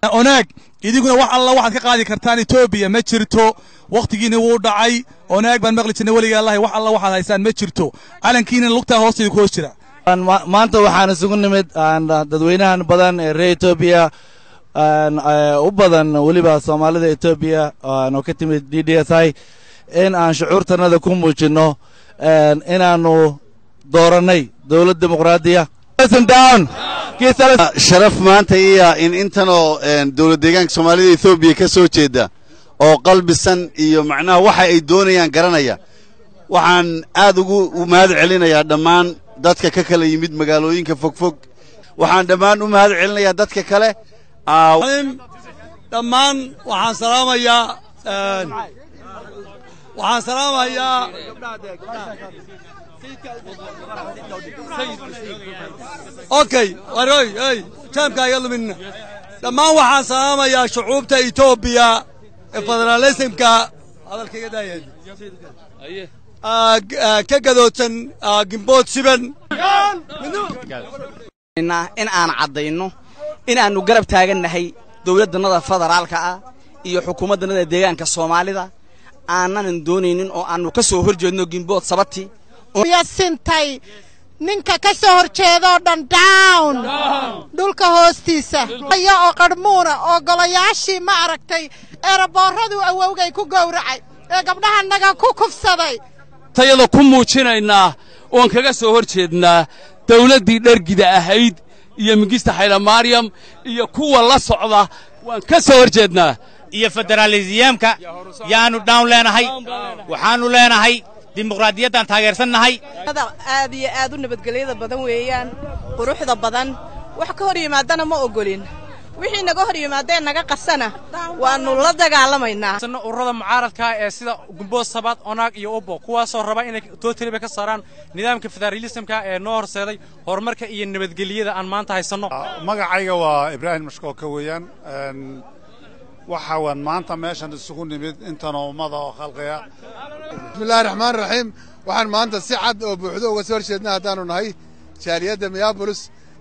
onaag idinkuna wax alla waxaad ka qaadi kartaan etoobiya ma jirto wakhtigiina wuu dhacay onaag baan maqli jirnay weliga allahi wax alla waxaad haysaan ma jirto calankiina lugtaa hoosteeda ku hoos jira maanta waxaan isugu nimid dadweynahan badan ee reer etoobiya u badan weliba soomaalida etoobiya oo ka timid d d s i in aan shucuurtanada ku muujinno inaannu doorannay dowlad dimuqraadiya sharaf maanta iya in intanoo dowlad deegaanka soomaalida ethoobiya ka soo jeeda oo qalbisan iyo macnaha waxa ay doonayaan garanaya waxaan aad ugu mahad celinayaa dhammaan dadka ka kala yimid magaalooyinka fogfog waxaan dhammaan u mahad celinayaa dadka kale dhammaan waxaan salaamayaa waxaan salaamayaa okay waroy ey jaamka iga luminna dhammaan waxaan salaamayaa shucuubta etoobiya ee federaalismka hadalkayga daaya ka gadoodsan gimbood siban in aan caddayno in aannu garab taagannahay dowladdannada federaalka ah iyo xukuumaddannada deegaanka soomaalida aannanan doonaynin oo aannu ka soo hor jeedno gimbood sabati sintay ninka ka soo hor jeedoo dhan down dhulka hoostiisa aya oo qarhmuuna oo golayaashii ma aragtay eeraboorraduu awowgay ku gowracay ee gabdhahannaga ku kufsaday tayada ku muujinaynaa oon kaga soo hor jeednaa dawladdii dhergida ahayd iyo mingista xaylamaryam iyo kuwa la socda waan ka soo hor jeednaa iyo federaaliziyaamka yaannu dhawn leenahay waxaannu leenahay dimuqraadiyaddaan taageersannahay aad iyo aad u nabadgelyada badan weeyaan quruxda badan wax ka hor yimaadana ma ogolin wixii naga hor yimaadee naga qasana waannu la dagaalamaynaa ururada mucaaradka ee sida gumbood sabaad onaag iyo ubbo kuwaasoo raba inay tootaliba ka saaraan nidaamka federaalismka ee noo horseeday horumarka iyo nabadgelyada aan maanta haysanno magacayga waa ibraahim mashkooka weeyaan waxa waan maanta meeshan isugu nimid intanoo ummada oo khalqiga bismillahi raxmaan raxiim waxaan maanta si cad oo buuxdo uga soo horjeedna haddaanu nahay jaaliyadda miyabolis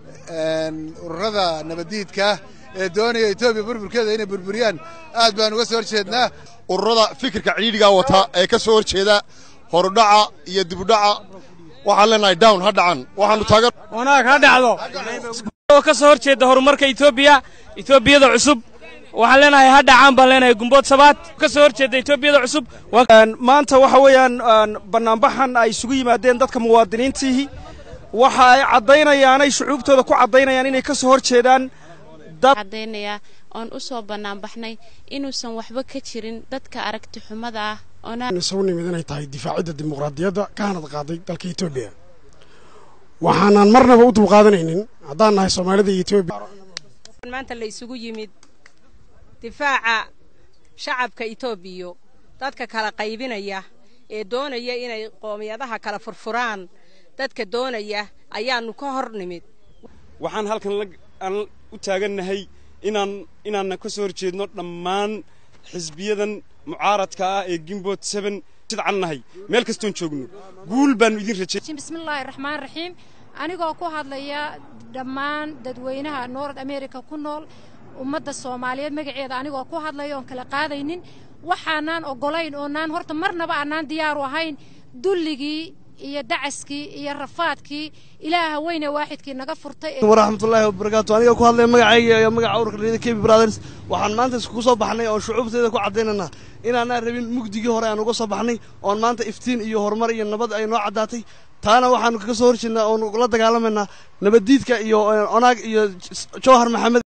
ururada nabaddiidkaah ee doonaya etoobiya burburkeeda inay burburiyaan aad baan uga soo horjeednaa ururada fikirka cidhiidhigaa wata ee ka soo horjeeda horudhaca iyo dibudhaca waxaan leenahay down ha dhacan waxaanu taagan wanaag ha dhacdo oo ka soo horjeeda horumarka etoobiya etoobiyada cusub waxaan leenahay ha dhacaan baan leenahay gumbood sabaad ka soo horjeeda etoobiyada cusub maanta waxa weeyaan bannaanbaxan ay isugu yimaadeen dadka muwaadiniintiihi waxa ay caddaynayaanay shucuubtooda ku caddaynayaan inay ka soo hor jeedaan caddaynaya oon u soo bannaanbaxnay inuusan waxba ka jirin dadka aragti xumada ah isugu nimid inay tahay difaacidda dimuqraadiyadda ka hanad qaaday dalka etoobiya waxaanan marnaba u dulqaadanaynin haddaan nahay soomaalida iyo etoobiya maanta la isugu yimid difaaca shacabka etoobiya dadka kala qaybinaya ee doonaya inay qoomiyadaha kala furfuraan dadka doonaya ayaannu ka hor nimid waxaan halkan aan u taagannahay inaan inaanna ka soo horjeedno dhammaan xisbiyadan mucaaradka ah ee gimbood seben sidcan nahay meel kastoon joogno guul baannu idin rajay bismillaahi raxmaan raxiim anigoo ku hadlaya dhammaan dadweynaha noord america ku nool ummadda soomaaliyeed magaceeda anigoo ku hadlaya oon kala qaadaynin waxaanaan oggolayn oonaan horta marnaba aanaan diyaaru ahayn dulligii iyo dacaskii iyo rafaadkii ilaaha weyne waaxidkii naga furtay waraxmatullaahi wabarakaatu aniga ku hadlaya magacayga iyo magaca ururka riyada kebi brothers waxaan maanta iskugu soo baxnay oo shucuubteeda ku caddaynanaa inaanaan rabin mugdigii hore aan uga soo baxnay oon maanta iftiin iyo horumar iyo nabad ay noo caddaatay taana waxaanu kaga soo horjeednaa oonu la dagaalamaynaa nabaddiidka iyo onaag iyo jowhar maxamed